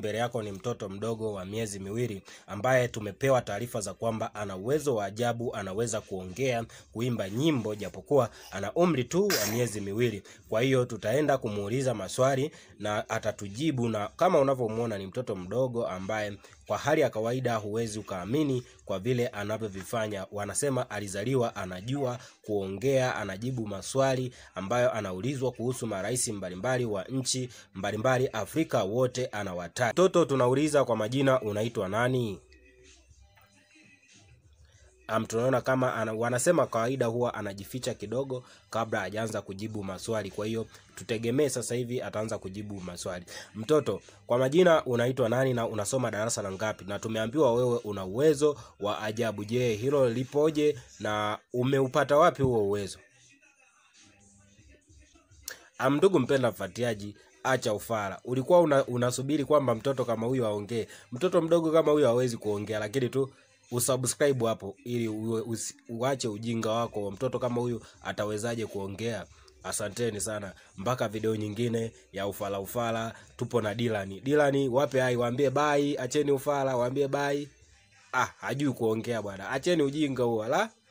mbele yako ni mtoto mdogo wa miezi miwili ambaye tumepewa taarifa za kwamba ana uwezo wa ajabu, anaweza kuongea, kuimba nyimbo japokuwa ana umri tu wa miezi miwili. Kwa hiyo tutaenda kumuuliza maswali na atatujibu, na kama unavyomwona ni mtoto mdogo ambaye kwa hali ya kawaida huwezi ukaamini kwa vile anavyovifanya. Wanasema alizaliwa anajua kuongea, anajibu maswali ambayo anaulizwa kuhusu marais mbalimbali wa nchi mbalimbali Afrika, wote anawataja. Mtoto tunauliza kwa majina, unaitwa nani? Um, tunaona kama ana, wanasema kawaida huwa anajificha kidogo kabla hajaanza kujibu maswali. Kwa hiyo tutegemee sasa hivi ataanza kujibu maswali. Mtoto, kwa majina unaitwa nani na unasoma darasa la ngapi? Na tumeambiwa wewe una uwezo wa ajabu. Je, hilo lipoje na umeupata wapi huo uwezo? Um, ndugu mpenda mfuatiliaji, acha ufara. Ulikuwa una, unasubiri kwamba mtoto kama huyo aongee. Mtoto mdogo kama huyo hawezi kuongea, lakini tu usubscribe hapo ili uwe, usi, uache ujinga wako. Mtoto kama huyu atawezaje kuongea? Asanteni sana, mpaka video nyingine ya ufala ufala. Tupo na Dilani. Dilani, wape hai, waambie bai, acheni ufala, waambie bai. Ah, hajui kuongea bwana, acheni ujinga huo la